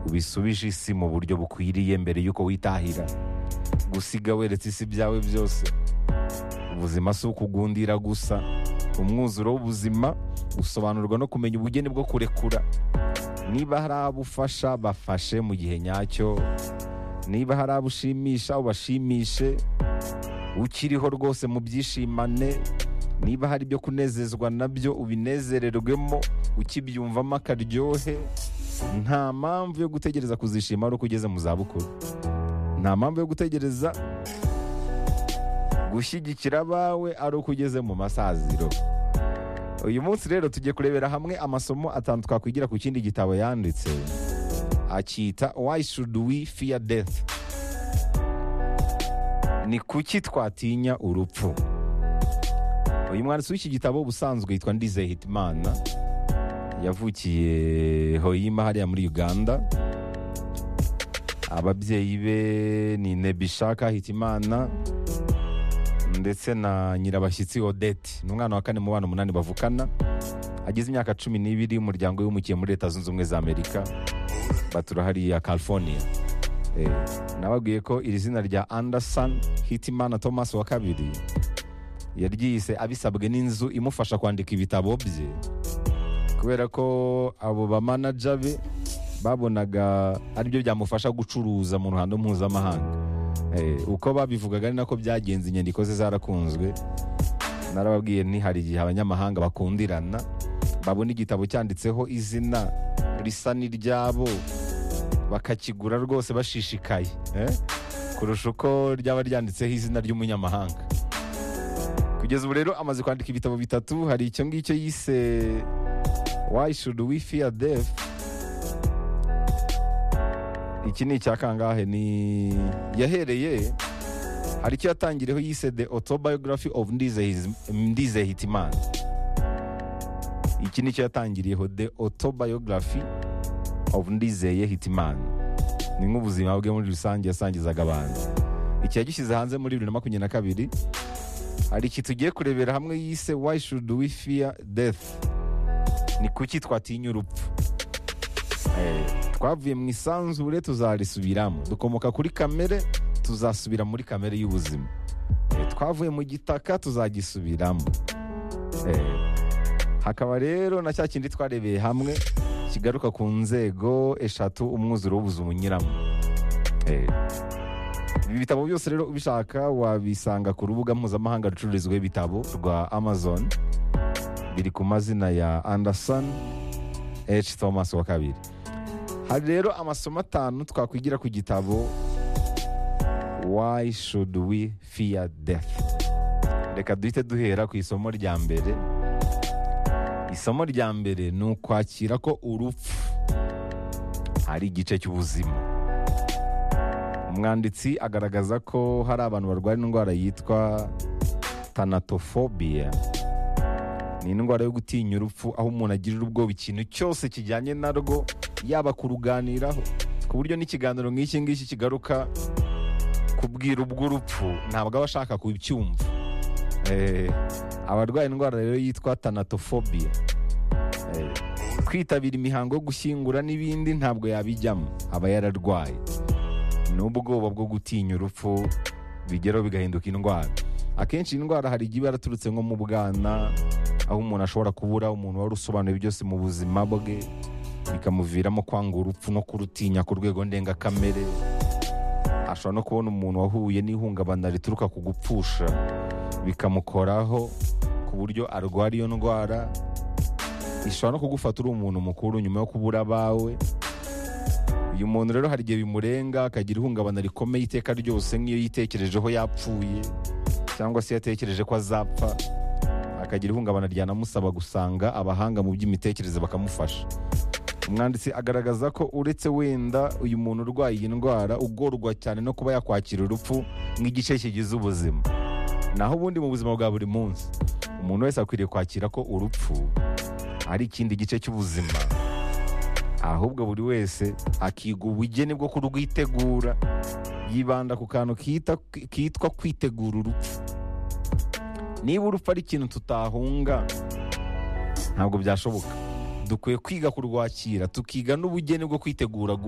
ubisubije isi mu buryo bukwiriye mbere y'uko witahira gusiga weretse isi byawe byose ubuzima si ukugundira gusa umwuzuro w'ubuzima usobanurwa no kumenya ubugeni bwo kurekura niba hari abo ufasha bafashe mu gihe nyacyo niba hari abo ushimisha ubashimishe ukiriho rwose mu byishimane niba hari ibyo kunezezwa nabyo ubinezererwemo ukibyumvamo akaryohe nta mpamvu yo gutegereza kuzishima ari uko ugeze mu zabukuru nta mpamvu yo gutegereza gushyigikira abawe ari uko ugeze mu masaziro uyu munsi rero tugiye kurebera hamwe amasomo atanu twakwigira ku kindi gitabo yanditse akita why should we fear death ni kuki twatinya urupfu uyu mwanditsi w'iki gitabo ubusanzwe yitwa ndize hitimana yavukiye hoyima hariya muri uganda ababyeyi be ni nebishaka hitimana ndetse na nyirabashyitsi odette ni umwana wa kane mu bana umunani bavukana ageze imyaka cumi n'ibiri umuryango wimukiye muri leta zunze ubumwe za amerika batura hariya california Eh, nababwiye ko iri zina rya anderson hitimana thomas wa kabiri yaryise abisabwe n'inzu imufasha kwandika ibitabo bye kubera ko abo bamanaja be babonaga aribyo byamufasha gucuruza mu ruhando mpuzamahanga Eh, uko babivugaga ni nako byagenze inyandiko ze zarakunzwe narababwiye nti hari igihe abanyamahanga bakundirana babona igitabo cyanditseho izina risa n'iryabo bakakigura rwose bashishikaye eh? kurusha uko ryaba ryanditseho izina ry'umunyamahanga kugeza ubu rero amaze kwandika ibitabo bitatu hari icyo ngicyo yise why should we fear death iki ni icya kangahe ni yahereye hari icyo yatangiriyeho yise the autobiography of Ndize- ndize hitimana iki ni cyo yatangiriyeho the autobiography of ndizeye hitimana ni nk'ubuzima bwe muri rusange yasangizaga abantu iki yagishyize hanze muri bibiri na makumyabiri na kabiri hari iki tugiye kurebera hamwe yise why should we fear death ni kuki twatinya urupfu Eh, twavuye mu isanzure tuzarisubiramo dukomoka kuri kamere tuzasubira muri kamere y'ubuzima Eh, twavuye mu gitaka tuzagisubiramo Eh, hakaba rero na cya kindi twarebeye hamwe kigaruka ku nzego eshatu umwuzuro w'ubuzima unyuramo Eh, ibi bitabo byose rero ubishaka wabisanga ku rubuga mpuzamahanga rucururizwaho ibitabo rwa amazon biri ku mazina ya anderson h thomas wa kabiri hari rero amasomo atanu twakwigira ku gitabo why should we fear death reka duhite duhera ku isomo rya mbere isomo rya mbere ni ukwakira ko urupfu ari igice cy'ubuzima umwanditsi agaragaza ko hari abantu barwara indwara yitwa tanatofobiya ni indwara yo gutinya urupfu aho umuntu agirira ubwoba ikintu cyose kijyanye narwo yaba kuruganiraho ku buryo n'ikiganiro nk'iki ngiki kigaruka kubwira ubw'urupfu ntabwo aba ashaka kubyumva Eh, abarwaye indwara rero yitwa tanatofobiya Eh, kwitabira imihango yo gushyingura n'ibindi ntabwo yabijyamo aba yararwaye n'ubwoba bwo gutinya urupfu bigeraho bigahinduka indwara akenshi iyi ndwara hari igihe iba yaraturutse nko mu bwana aho umuntu ashobora kubura umuntu wari usobanuye byose mu buzima bwe bikamuviramo kwanga urupfu no kurutinya ku rwego ndengakamere ashobora no kubona umuntu wahuye n'ihungabana rituruka ku gupfusha bikamukoraho ku buryo arwara iyo ndwara ishobora no kugufata uri umuntu mukuru nyuma yo kubura abawe uyu muntu rero hari igihe bimurenga akagira ihungabana rikomeye iteka ryose nk'iyo yitekerejeho yapfuye cyangwa se yatekereje ko azapfa akagira ihungabana ryanamusaba gusanga abahanga mu by'imitekerereze bakamufasha umwanditsi agaragaza ko uretse wenda uyu muntu urwaye iyi ndwara ugorwa cyane no kuba yakwakira urupfu nk'igice kigize ubuzima naho ubundi mu buzima bwa buri munsi umuntu wese akwiriye kwakira ko urupfu ari ikindi gice cy'ubuzima ahubwo buri wese akiga ubugeni bwo kurwitegura yibanda ku kantu kita- kitwa kwitegura urupfu niba urupfu ari ikintu tutahunga ntabwo byashoboka dukwiye kwiga kurwakira tukiga n'ubugeni bwo kwitegura